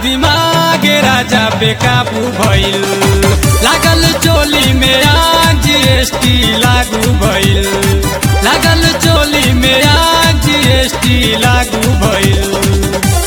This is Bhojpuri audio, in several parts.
दिमाग राजा बेकाबू भइल लागल चोली में आग जीएसटी लागू भइल लागल चोली में आग जीएसटी लागू भइल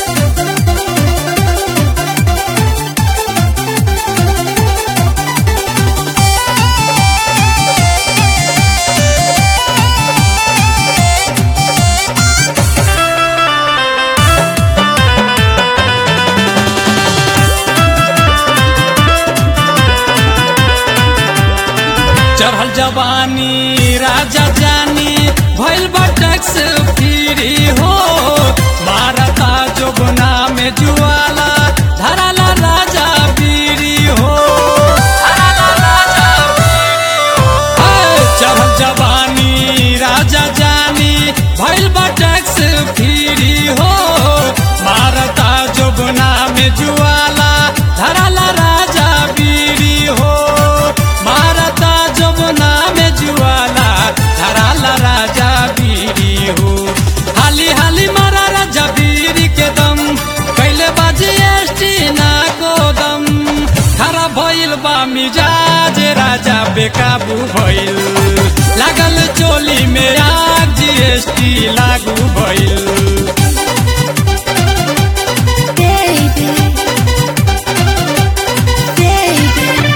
चढ़ल जवानी राजा जानी भइल बा टैक्स फ्री हो मारता जोगना में जुआला धराला राजा बीरी हो धराला राजा बीरी हो। हे, चढ़ल जवानी राजा जानी भइल बा टैक्स फ्री हो मारता जोगना में जुआला धराला राजा बीरी हो मारता जमुना में जुआला धराला राजा बीरी हो हाली हाली मारा राजा बीरी के दम कैले बाजी एसटी ना गोदम खराब भइल बा मिजाज राजा बेकाबू भइल लागल चोली में आग जीएसटी लागू भइल baby, baby.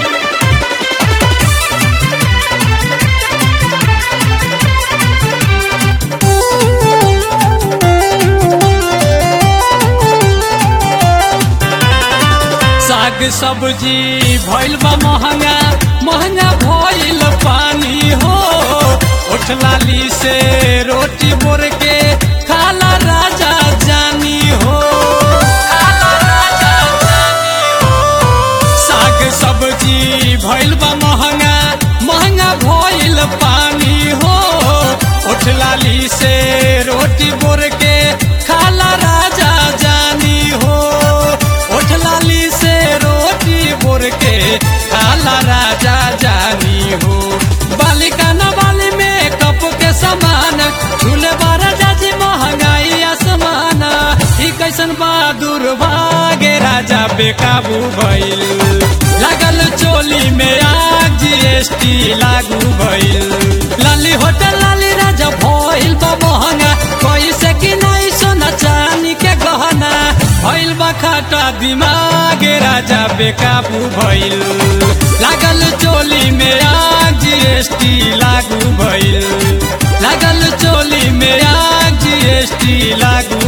साग सब्जी भइल बा महंगा महंगा भइल पानी हो उठ लाली से रोटी बोर के खाला राजा जानी हो खाला राजा जानी हो। साग सब्जी भइल बा महंगा महंगा भइल पानी हो उठ लाली से रोटी बोर के खाला राजा जानी हो उठ लाली से रोटी बोर के खाला राजा जानी हो बालिका न बाली में कप के समान झूले बारा जाजी महंगाई आसमान ई कैसन बहादुर भागे राजा बेकाबू भइल लागल चोली में आग जीएसटी लागू भइल लाली होटल लाली राजा भइल बा महंगा कैसे कि नहीं सोना चानी के गहना भइल बा खाटा दिमाग राजा बेकाबू भइल लागल चोली में आग जीएसटी लागू भइल लागल चोली में आग जीएसटी लागू